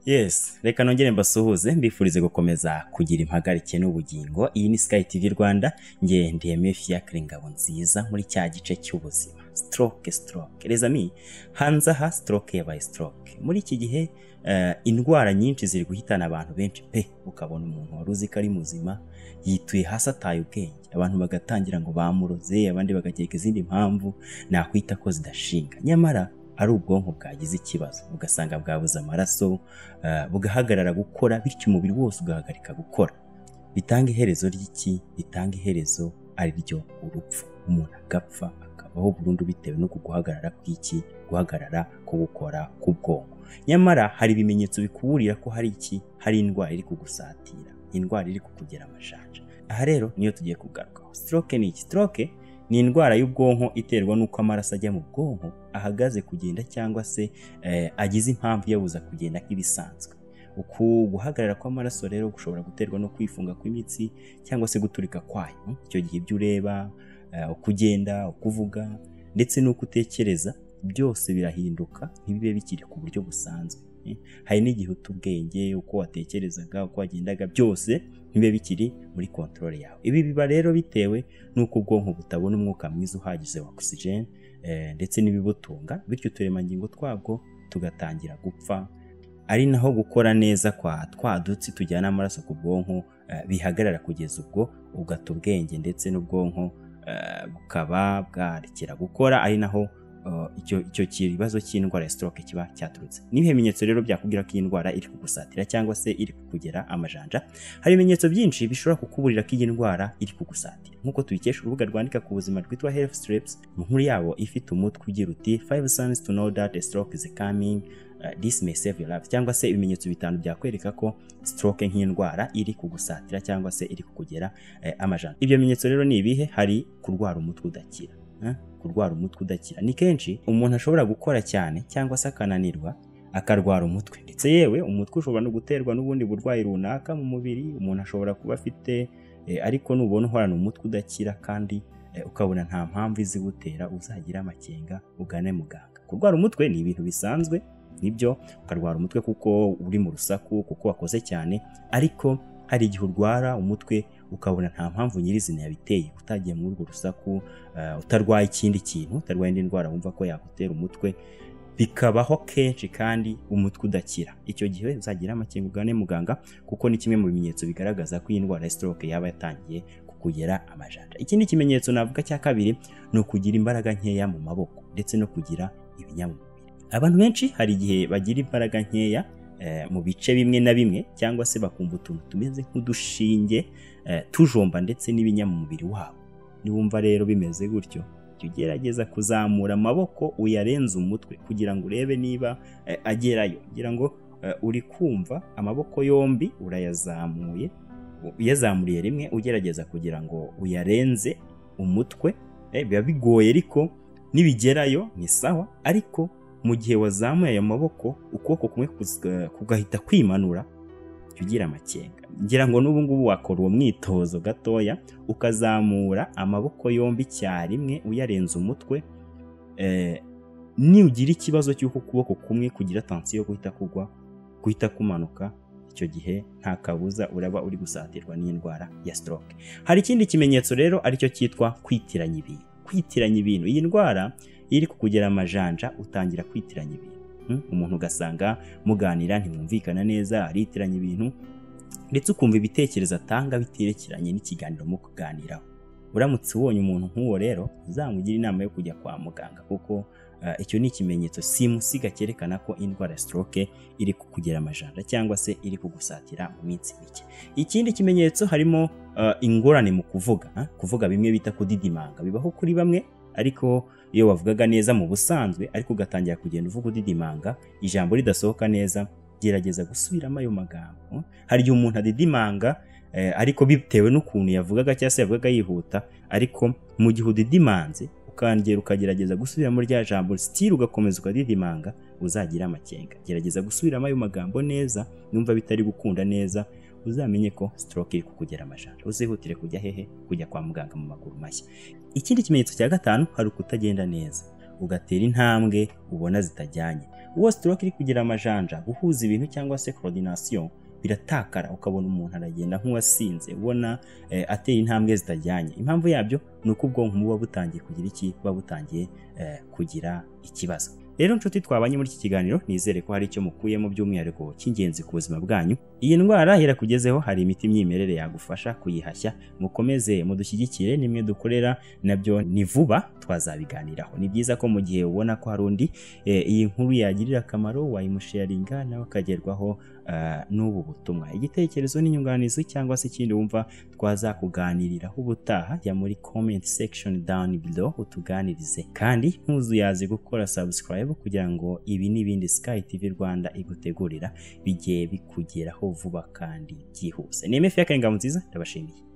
yes reka nongere mbasuhuze mbifurize gukomeza kugira impagarike n'ubugingo iyi ni sky tv rwanda nge ndiyeme fiacre ngabo nziza muri cya gice cy'ubuzima stroke stroke rezami hanze aha stroke yabaye stroke muri iki gihe eh, indwara nyinshi ziri guhitana abantu benshi pe ukabona umuntu wari uzi ko ari muzima yituye hasi ataye ubwenge abantu bagatangira ngo bamuroze abandi bagakeka izindi mpamvu nakwita ko zidashinga nyamara ari ubwonko bwagize ikibazo ugasanga bwabuze amaraso eh, bugahagarara gukora bityo umubiri wose ugahagarika gukora bitanga iherezo ry'iki bitanga iherezo ari ryo urupfu umuntu agapfa akabaho burundu bitewe no guhagarara kw'iki guhagarara ko gukora k'ubwonko nyamara hari ibimenyetso bikuburira ko hari iki hari indwara iri kugusatira indwara iri kukugera amajanja aha rero niyo tugiye kugarukaho stroke ni iki stroke ni indwara y'ubwonko iterwa n'uko amaraso ajya mu bwonko ahagaze kugenda cyangwa se eh, agize impamvu iyabuza kugenda nk'ibisanzwe uku guhagarara kw'amaraso rero gushobora guterwa no kwifunga kw'imitsi cyangwa se guturika kwayo icyo gihe ibyo ureba eh, uko ugenda uko uvuga ndetse n'uko utekereza byose birahinduka ntibibe bikiri ku buryo busanzwe eh. hari n'igihe uta ubwenge uko watekerezaga uko wagendaga byose ntibibe bikiri muri kontorore yawe ibi biba rero bitewe n'uko ubwonko butabona umwuka mwiza uhagije wa oxygen eh, ndetse n'ibibutunga bityo uturemangingo twabwo tugatangira gupfa ari naho gukora neza kwa twa dutsi tujyana amaraso ku bwonko eh, bihagarara kugeza ubwo ugata ubwenge ndetse n'ubwonko eh, bukaba bwarekera gukora ari naho eh, icyo icyo kibazo cy'indwara ya stroke kiba cyaturutse n'ibihe bimenyetso rero byakubwira ko iyi ndwara iri kugusatira cyangwa se iri kukugera amajanja hari ibimenyetso byinshi bishobora kukuburira ko iyi ndwara iri kugusatira nk'uko tubikesha urubuga rwandika ku buzima rwitwa health strips inkuru yabo ifite umutwe ugira uti five signs to know that a stroke is coming uh, this may save your life cyangwa se ibimenyetso bitanu byakwereka ko stroke nk'indwara iri kugusatira cyangwa se iri kukugera eh, amajana ibyo bimenyetso rero ni ibihe hari kurwara umutwe udakira eh, kurwara umutwe udakira ni kenshi umuntu ashobora gukora cyane cyangwa se akananirwa akarwara umutwe ndetse yewe umutwe ushobora no guterwa n'ubundi burwayi runaka mu mubiri umuntu ashobora kuba afite eh, ariko nubona uhorana umutwe udakira kandi eh, ukabona nta mpamvu izigutera uzagira amakenga ugane muganga kurwara umutwe ni ibintu bisanzwe nibyo ukarwara umutwe kuko uri mu rusaku kuko wakoze cyane ariko hari igihe urwara umutwe ukabona nta mpamvu nyirizina yabiteye utagiye muri urwo rusaku eh, utarwaye ikindi kintu utarwaye indi ndwara wumva ko yakutera umutwe bikabaho kenshi kandi umutwe udakira icyo gihe uzagira amakenga ugane muganga kuko ni kimwe mu bimenyetso bigaragaza ko iyi ndwara ya stroke yaba yatangiye kukugera amajanja ikindi kimenyetso navuga cya kabiri ni ukugira imbaraga nkeya mu maboko ndetse no kugira ibinya mu mubiri abantu benshi hari igihe bagira imbaraga nkeya eh, mu bice bimwe na bimwe cyangwa se bakumva utuntu tumeze nk'udushinge eh, tujomba ndetse n'ibinya mu mubiri wabo niwumva rero bimeze gutyo jya ugerageza kuzamura amaboko uyarenze umutwe kugira ngo urebe niba eh, agerayo kugira ngo eh, uri kumva amaboko yombi urayazamuye u- uyazamuriye rimwe ugerageza kugira ngo uyarenze umutwe eh, biba bigoye ariko nibigerayo ni sawa ariko mu gihe wazamuye ayo maboko ukuboko kumwe kuz- kugahita kwimanura jya ugira amakenga ngira ngo n'ubu ngubu wakora uwo mwitozo gatoya ukazamura amaboko yombi icyarimwe uyarenze umutwe eh, nugira ikibazo cy'uko ukuboko kumwe kugira tansiyo yo guhita kugwa guhita kumanuka icyo gihe nta kabuza uraba uri gusatirwa n'indwara ya stroke hari ikindi kimenyetso rero aricyo cyitwa kwitiranya ibintu kwitiranya ibintu iyi ndwara iyo iri kukugera amajanja utangira kwitiranya ibintu Hmm? umuntu ugasanga muganira ntimwumvikana neza aritiranya ibintu ndetse ukumva ibitekerezo atanga biterekeranye n'ikiganiro mu kuganiraho uramutse ubonye umuntu nk'uwo rero uzamugire inama yo kujya kwa muganga kuko eh, icyo ni ikimenyetso simusiga cyerekana ko indwara ya stroke iri kukugera amajanja cyangwa se iri kugusatira mu minsi mike ikindi kimenyetso harimo eh, ingorane mu kuvuga ah, kuvuga bimwe bita kudidimanga bibaho kuri bamwe ariko iyo wavugaga neza mu busanzwe ariko ugatangira kugenda uvuga udidimanga ijambo ridasohoka neza gerageza gusubiramo ayo magambo hari igihe umuntu adidimanga eh, ariko bitewe n'ukuntu yavugaga cyangwa se yavugaga yihuta ariko mu gihe udidimanze ukongera ukagerageza gusubiramo rya jambo sitiri ugakomeza ukadidimanga uzagira amakenga gerageza gusubiramo ayo magambo neza numva bitari gukunda neza uzamenye ko stroke iri kukugera amajanja uzihutire kujya hehe kujya kwa muganga mu maguru mashya ikindi kimenyetso cya gatanu hari ukutagenda neza ugatera intambwe ubona zitajyanye uwo stroke iri kugira amajanja guhuza ibintu cyangwa se coordination biratakara ukabona umuntu aragenda nk'uwasinze ubona eh, ateye intambwe zitajyanye impamvu yabyo ni uko ubwonko buba butangiye kugira iki buba butangiye eh, kugira ikibazo rero nshuti twabanye muri iki kiganiro nizere ko hari icyo mukuyemo by'umwihariko cy'ingenzi ku buzima bwanyu iyi ndwara irakugezeho hari imiti imyimerere yagufasha kuyihashya mukomeze mudushyigikire nimwe dukorera nabyo ni vuba twazabiganiraho ni byiza ko mu gihe ubona ko hari undi eh, iyi nkuru yagirira akamaro wayimusharinga nawe akagerwaho eh, n'ubu butumwa igitekerezo n'inyunganizi cyangwa se ikindi wumva twazakuganiriraho ubutaha jya muri comment section down below utuganirize kandi ntuzuyaze gukora subscribe kugira ngo ibi n'ibindi Sky TV Rwanda igutegurira bijye bikugeraho vuba kandi byihuse ni MF ya Karinga nziza ndabashimiye